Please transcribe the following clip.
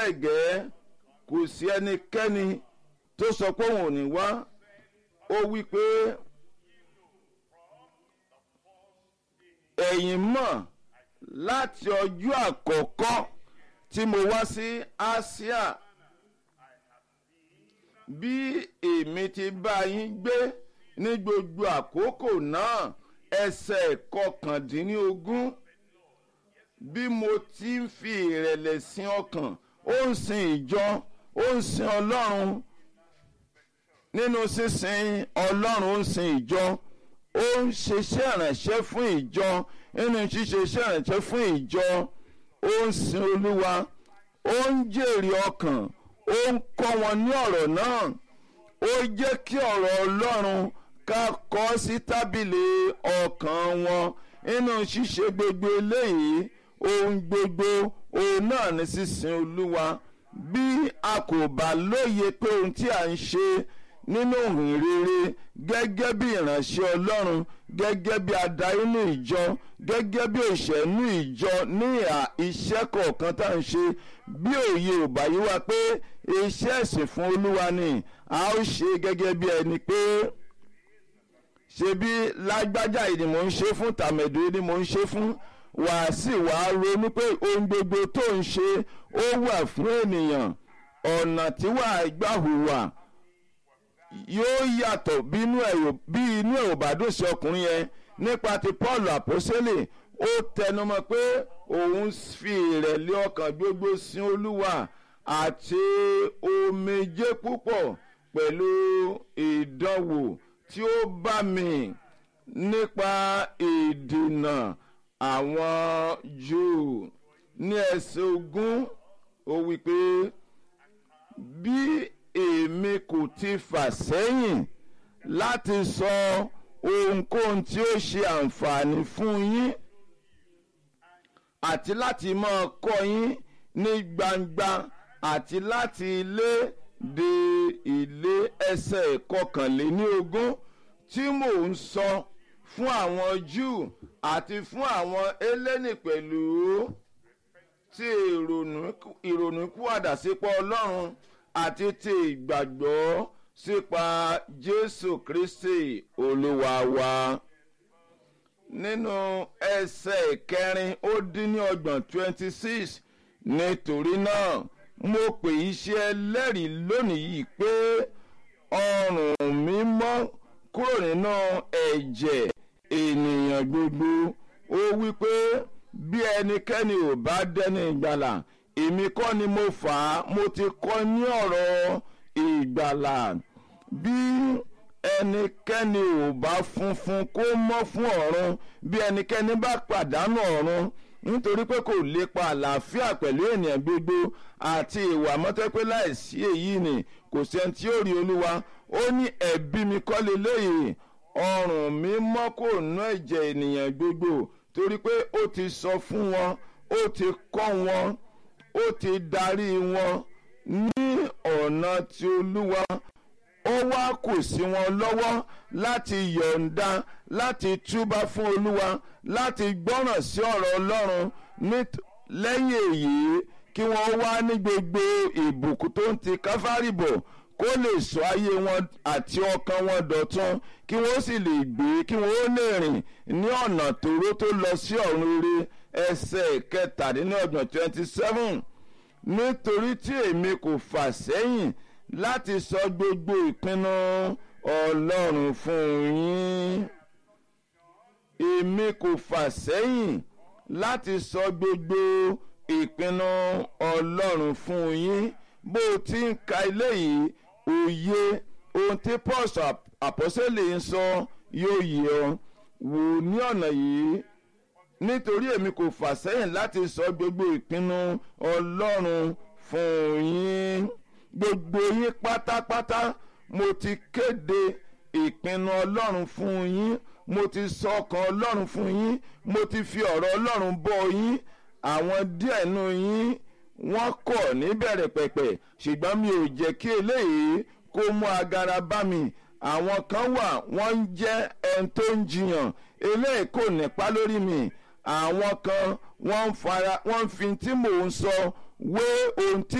bẹ́ẹ̀ gẹ́ kò sí ẹnikẹ́ni tó sọ pé òun ò ní wá ó wí pé ẹ̀yin mọ̀ láti ọjọ́ àkọ́kọ́ tí mo wá sí Asia bí èmi ti bá yín gbé ní gbogbo àkókò náà ẹsẹ̀ kọkàndínlógún bí mo ti ń fi ìrẹ̀lẹ̀ sin ọkàn ó ń sin ìjọ ó ń sin ọlọ́run nínú sísin ọlọ́run ó ń sin ìjọ ó ń ṣiṣẹ́ ìrànṣẹ́ fún ìjọ nínú ṣíṣe iṣẹ́ ìrànṣẹ́ fún ìjọ ó ń sin olúwa ó ń jèrè ọkàn ó ń kọ́ wọn ní ọ̀rọ̀ náà ó jẹ́ kí ọ̀rọ̀ ọlọ́run ká kọ sí tábìlì ọkàn wọn nínú ṣíṣe gbogbo eléyìí ohun gbogbo òun náà ní sísin olúwa bí a kò bá lóye pé ohun tí a ń ṣe nínú òhìn rere gẹ́gẹ́ bí ìránṣẹ́ ọlọ́run gẹ́gẹ́ bí adarí ní ìjọ gẹ́gẹ́ bí òṣèlú ìjọ ní iṣẹ́ kọ̀ọ̀kan tá à ń ṣe bí òye ò bá yí wa pé iṣẹ́ ẹ̀sìn fún olúwa ni a ó ṣe gẹ́gẹ́ bí ẹni pé ṣe bí lágbájá yìí ni mò ń ṣe fún tàmẹ̀dù yìí ni mò ń ṣe fún wàá sì wàá ronú pé ohun gbogbo tó ń ṣe ó wà fún ènìyàn ọ̀nà tí wàá gbà hùwà yóò yàtọ̀ bí inú ẹ̀ ò bá dùn sí ọkùnrin yẹn nípa ti Paul àpọ́sẹ́lẹ̀ ó tẹnumọ́ pé òun fi ìrẹ̀lẹ̀ ọkàn gbogbo sin olúwa àti omijé púpọ̀ pẹ̀lú ìdánwò tí ó bá mi nípa ìdènà àwọn Júù ní ẹsẹ̀ ogún ó wí pé bí èmi kò ti fà sẹ́yìn láti sọ ohunkóhun tí ó ṣe àǹfààní fún yín àti láti máa kọ́ yín ní gbangba àti láti ilé dé ilé ẹsẹ̀ kọkànléní ogún tí mò ń sọ fún àwọn Júù àti fún àwọn Hélénì pẹ̀lú tí ìrònúkúwàdà sípò Ọlọ́run àti ti ìgbàgbọ́ sípa Jésù Kristi Olúwa wa nínú ẹsẹ̀ kẹrin ó dín ní ọgbọ̀n twenty six nítorí náà mo pè iṣẹ́ ẹlẹ́rìí lónìí yìí pé ọrùn mi mọ́ kúrò nínú ẹ̀jẹ̀ ènìyàn gbogbo ó wí pé bí ẹnikẹ́ni ò bá dẹ́ni ìgbàlà èmi kọ́ ni mo fà á mo ti kọ́ ní ọ̀rọ̀ ìgbàlà bí ẹnikẹ́ni ò bá funfun kó mọ́ fún ọ̀run bí ẹnikẹ́ni bá pàdánù ọ̀run nítorí pé kò lépa àlàáfíà pẹ̀lú ènìyàn gbogbo àti ìwà mọ́tẹ́pẹ́ láìsí èyí ni kò sẹ́ni tí ó rí olúwa ó ní ẹ̀bí mi kọ́ leléyìí ọrùn mi mọ́ kò ná ẹ̀jẹ̀ ènìyàn gbogbo torí pé ó ti sọ fún wọn ó ti kọ́ wọn ó ti darí wọn ní ọ̀nà tí olúwa ó wá kù sí wọn lọ́wọ́ láti yọ̀ǹda láti túbá fún olúwa láti gbọ́ràn sí ọ̀rọ̀ ọlọ́run lẹ́yìn èyí kí wọ́n wá ní gbogbo ìbùkún tó ń ti káfárì bọ̀ kó lè sọ ayé wọn àti ọkàn wọn dọ̀tun kí wọ́n sì lè gbé kí wọ́n lè rìn ní ọ̀nà tòró tó lọ sí ọ̀run rere ẹsẹ̀ kẹtàdínlọ́gbọ̀n twenty seven nítorí tí èmi kò fà sẹ́yìn láti sọ gbogbo ìpinnu ọlọ́run fún yín èmi kò fà sẹ́yìn láti sọ gbogbo ìpinnu ọlọ́run fún yín bó o ti ń ka ilé yìí òye ohun tí paul àpọ́sẹ̀lẹ̀ ń sọ yóò yé ọ wò ní ọ̀nà yìí nítorí èmi kò fà sẹ́yìn láti sọ gbogbo ìpinnu ọlọ́run fún yín gbogbo yín pátápátá mo ti kéde ìpinnu ọlọ́run fún yín mo ti sọ ọkàn ọlọ́run fún yín mo ti fi ọ̀rọ̀ ọlọ́run bọ́ yín àwọn díẹ̀ nù yín wọ́n kọ̀ níbẹ̀rẹ̀ pẹ̀pẹ̀ ṣùgbọ́n mi ò jẹ́ kí eléyìí kó mú agara bá mi àwọn kan wà wọ́n ń jẹ́ ẹni tó ń jiyàn eléyìí kò nípa lórí mi àwọn kan wọ́n ń fara wọ́n ń fi tí mò ń sọ wé ohun tí